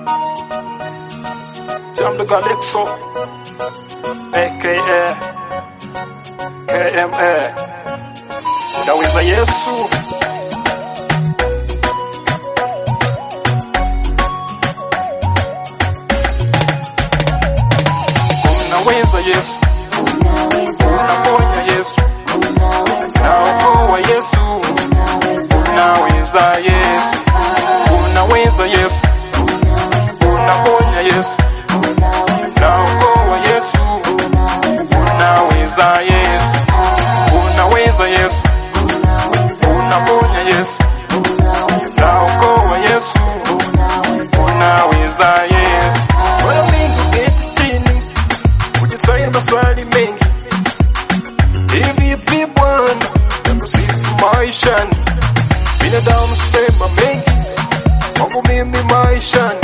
Jam the Galexo, aka KMA. Unaweza Yesu. Unaweza Yesu, unaponya Yesu, unaokoa Yesu, unaweza Yesu, unaweza Yesu, unaponya Yesu, unaokoa Yesu, unaweza Yesu, unaweza Yesu, unaponya Yesu, unaokoa Yesu, unaweza Yesu. Mara mingi uketi chini kujiswali maswali mengi, hivi vipi Bwana nakusifu maishani? Binadamu sema mengi kwangu mimi maishani,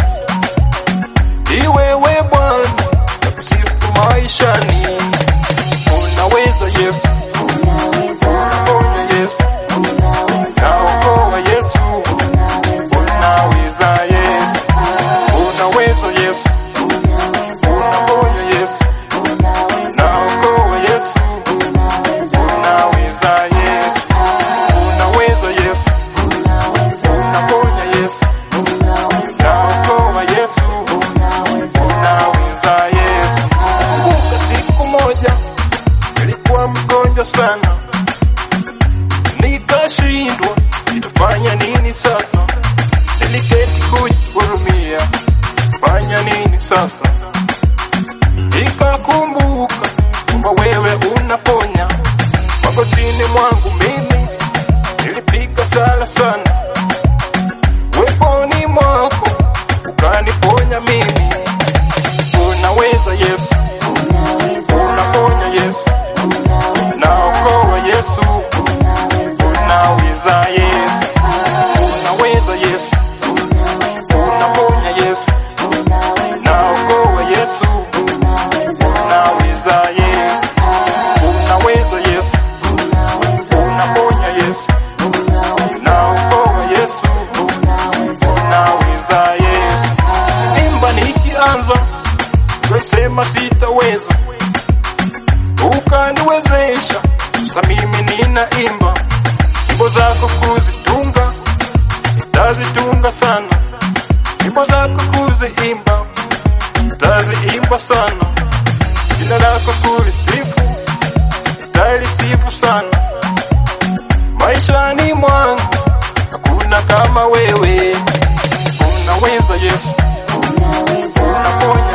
iwewe Bwana nakusifu maishani. Unaweza Yesu, unaponya Yesu, unaokoa Yesu, unaweza Yesu, unaweza Yesu, unaponya Yesu, unaokoa Yesu, unaweza Yesu, unaweza Yesu, unaponya Yesu, unaokoa Yesu, unaweza Yesu. Kumbuka siku moja nilikuwa mgonjwa sana, nikashindwa nitafanya nini sasa. Niliketi kujihurumia, fanya nini sasa? Nikakumbuka kwamba wewe unaponya. Magotini mwangu mimi nilipiga sala sana, weponi mwako ukaniponya mimi. Unaweza Yesu, unaponya Yesu, unaokoa Yesu, unaweza Yesu, unaweza Yesu, unaponya Yesu, unaokoa Yesu, unaweza Yesu, unaweza Yesu, unaponya Yesu, unaokoa Yesu, unaweza Yesu. Imba nikianza wesema sitaweza, ukaniwezesha sasa mimi ninaimba nyimbo zako kuzitunga, nitazitunga sana nyimbo zako kuziimba, nitaziimba sana jina lako kulisifu, nitalisifu sana maishani mwangu, hakuna kama wewe. Unaweza Yesu, unaponya